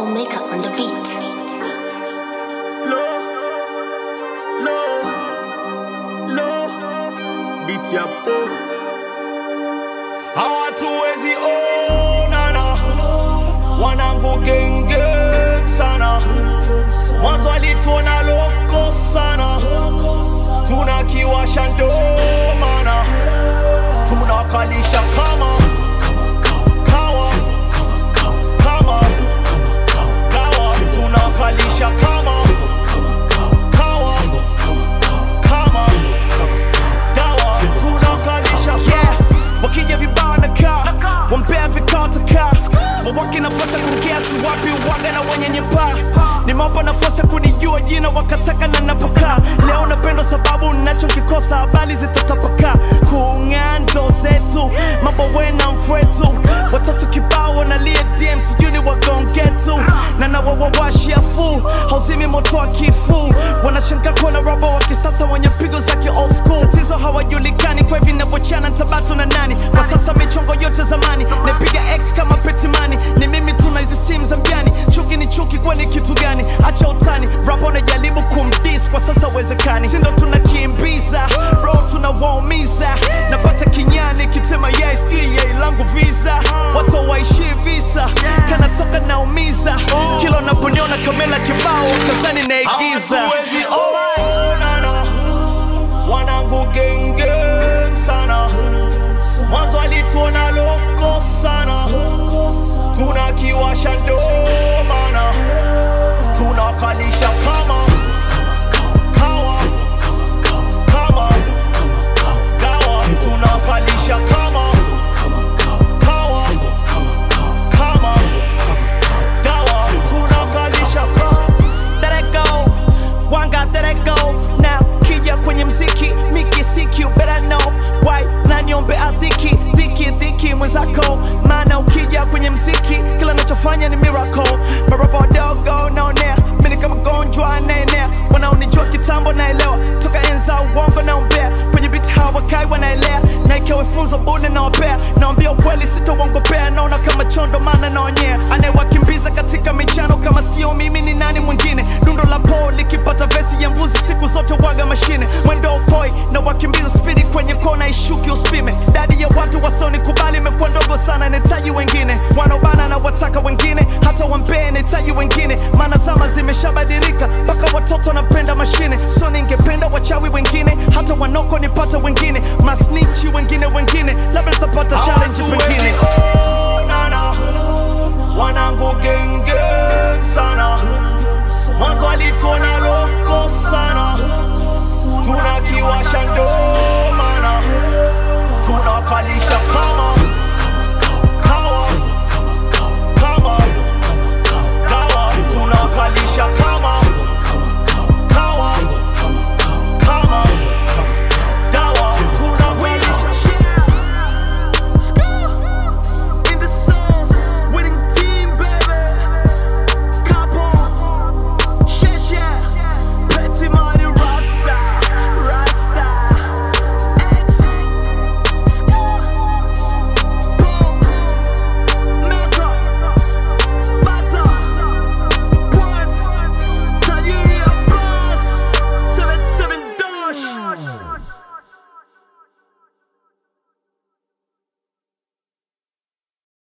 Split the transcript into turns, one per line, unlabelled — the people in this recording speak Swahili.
maker on the beat.
Low, low, low, beat ya po. Hawatuwezi onana, wanangu genge sana. Mwanzo alituona loko sana, tunakiwasha ndo maana tunakalisha kama kawa kama kawa tunakalisha kama kawa kama dawa tunakalisha
yeah wakija vibao na kaa wampea vikao takaa wawake nafasi ya kumkiasi wapi waga na wenye nyepaa nimewapa nafasi ya kunijua jina wakataka na napokaa leo napendwa sababu nachokikosa habari zitatapakaa kung'aa ndo zetu mambo wena mfwetu watatu kibao wanalia dm sijui ni wagongetu na nawawawashia fu hauzimi moto wa kifu wanashangaa kuona robo wa kisasa wenye pigo za ki old school tatizo hawajulikani kwa hivi navyochana tabatu na nani kwa sasa michongo yote zamani napiga x kama petimani ni mimi tuna hizi simu za mjani chuki ni chuki kwani kitu gani acha utani rapa unajaribu kumdis kwa sasa uwezekani sindo tunakimbiza ro tunawaumiza napata kinyani kitema yai sijui yai langu visa watu waishi visa kanatoka naumiza kila unaponiona kamela kibao kazani naigiza
hawatuwezi onana wanangu genge sana mwanzo alituona loko sana tunakiwasha ndo maana tunakalisha kama kawa kama dawa tunakalisha kama kawa kama dawa tunakalisha kama
Let it go, one got let it go now kija kwenye mziki miki siki you better know why na niombe adhiki dhiki dhiki mwenzako maana ukija kwenye mziki kila nachofanya ni miracle marapa wadogo naonea mini kama gonjwa anaenea wanaonijua kitambo naelewa toka enza uongo naombea kwenye biti hawakai wanaelea na ikiwa funzo bune nawapea naambia ukweli sitauongopea naona kama chondo maana naonyea anayewakimbiza katika michano kama sio mimi ni nani mwingine dundo la po likipata vesi ya mbuzi siku zote waga mashine mwendo upoi na wakimbiza spidi kwenye kona ishuki uspime dadi ya watu wasoni kubali imekuwa ndogo sana nahitaji wengine wanaobana na wataka wengine hata wampee nahitaji wengine maana zama zimeshabadilika mpaka watoto wanapenda mashine so ningependa wachawi wengine hata wanoko nipate wengine masnichi wengine wengine labda nitapata challenge pengine
Hawatuwezi